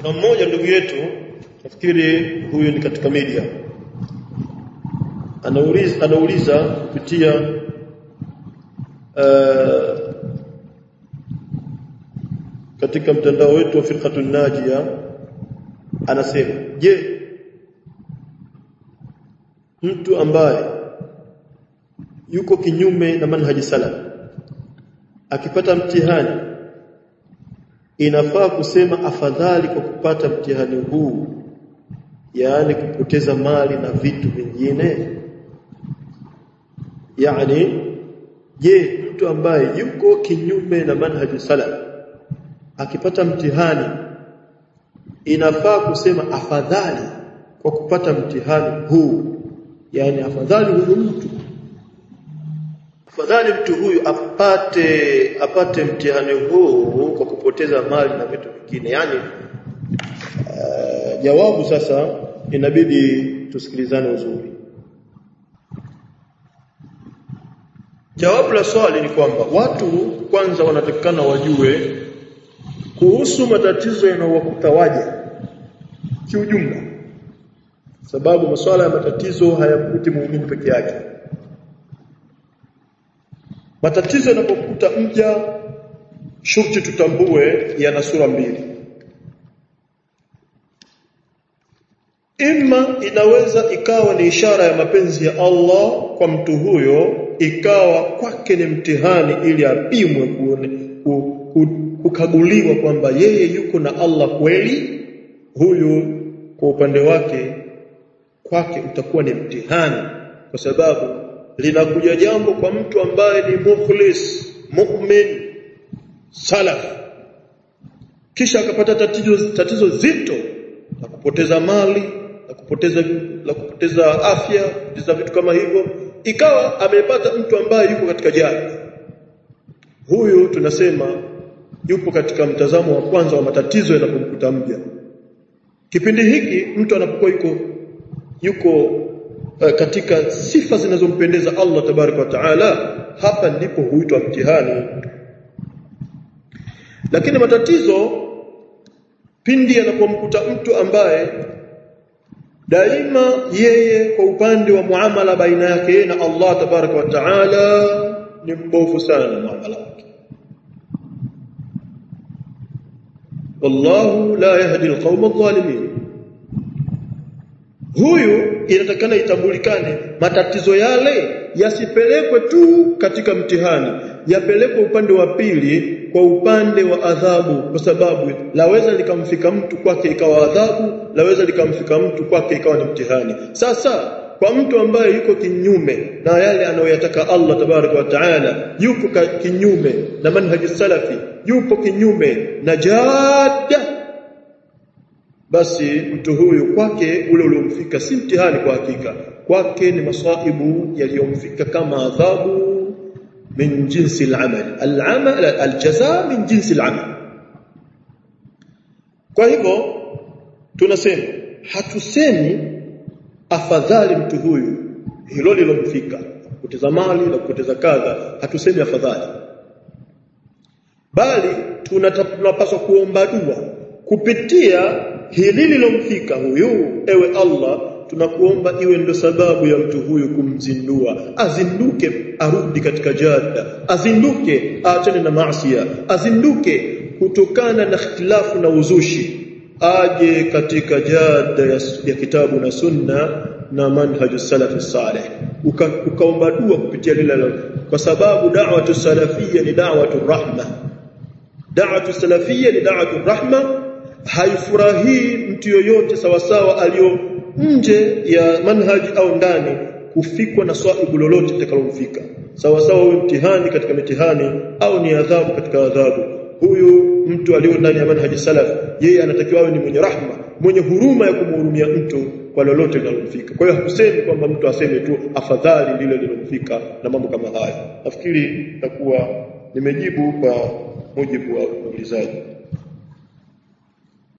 kuna mmoja ndugu yetu nafikiri huyu ni katika media anauliza anauliza kupitia uh, katika mtandao wetu wa firqatun najia anasema je mtu ambaye yuko kinyume na manhaji salaf akipata mtihani inafaa kusema afadhali kwa kupata mtihani huu yaani kupoteza mali na vitu vingine yani je mtu ambaye yuko kinyume na manhaji salaf akipata mtihani inafaa kusema afadhali kwa kupata mtihani huu yani afadhali huyu mtu afadhali mtu huyu apate apate mtihani huu kwa kupoteza mali na vitu vingine yani uh, jawabu sasa inabidi tusikilizane uzuri jawabu la swali ni kwamba watu kwanza wanatakikana wajue kuhusu matatizo yanayowakuta waja kiujumla sababu masuala ya matatizo hayamkuti muumini peke yake matatizo yanapokuta mja shurti tutambue yana sura mbili Ima inaweza ikawa ni ishara ya mapenzi ya Allah kwa mtu huyo ikawa kwake ni mtihani ili apimwe kuone kukaguliwa kwamba yeye yuko na Allah kweli huyu kwa upande wake kwake utakuwa ni mtihani kwa sababu linakuja jambo kwa mtu ambaye ni mukhlis mu'min salaf kisha akapata tatizo tatizo zito la kupoteza mali la kupoteza la kupoteza afya kupoteza vitu kama hivyo ikawa amepata mtu ambaye yuko katika jahili huyu tunasema yupo katika mtazamo wa kwanza wa matatizo yanapomkuta mja kipindi hiki mtu anapokuwa yuko yuko uh, katika sifa zinazompendeza Allah tabaraka wa taala hapa ndipo huitwa mtihani lakini matatizo pindi yanapomkuta mtu ambaye daima yeye kwa upande wa muamala baina yake na Allah tabaraka wa taala ni mbovu sana muamala wake wallahu la yahdi alqawma adh-dhalimin huyu inatakana itambulikane matatizo yale yasipelekwe tu katika mtihani yapelekwe upande wa pili kwa upande wa adhabu kwa sababu laweza likamfika mtu kwake ikawa adhabu laweza likamfika mtu kwake ikawa ni mtihani sasa kwa mtu ambaye yuko kinyume na yale anayoyataka Allah tabaraka wa taala yuko kinyume na manhaji salafi yupo kinyume na jada basi mtu huyu kwake ule uliomfika si mtihani kwa hakika kwake ni masaibu yaliyomfika kama adhabu min jinsi al-amal al-amal al-jaza min jinsi al-amal kwa hivyo tunasema hatusemi afadhali mtu huyu hilo lilomfika kupoteza mali na kupoteza kadha hatusemi afadhali bali tunapaswa kuomba dua kupitia hili lilomfika huyu ewe Allah tunakuomba iwe ndo sababu ya mtu huyu kumzindua azinduke arudi katika jada azinduke aachane na maasiya azinduke kutokana na ikhtilafu na uzushi aje katika jada ya, ya kitabu na sunna na manhaju salafi salih Uka, ukaomba dua kupitia lile kwa sababu da'watu salafia ni da'watu rahma da'watu salafia ni da'watu rahma haifurahii mtu yoyote sawasawa aliyo nje ya manhaji au ndani kufikwa na swaibu lolote litakalomfika sawa sawa huyo mtihani katika mitihani au ni adhabu katika adhabu huyu mtu aliyo ndani ya manhaji salaf yeye anatakiwa awe ni mwenye rahma mwenye huruma ya kumhurumia mtu kwa lolote linalomfika kwa hiyo hakusemi kwamba mtu aseme tu afadhali lile lilomfika na mambo kama haya nafikiri takuwa nimejibu kwa mujibu wa uulizaji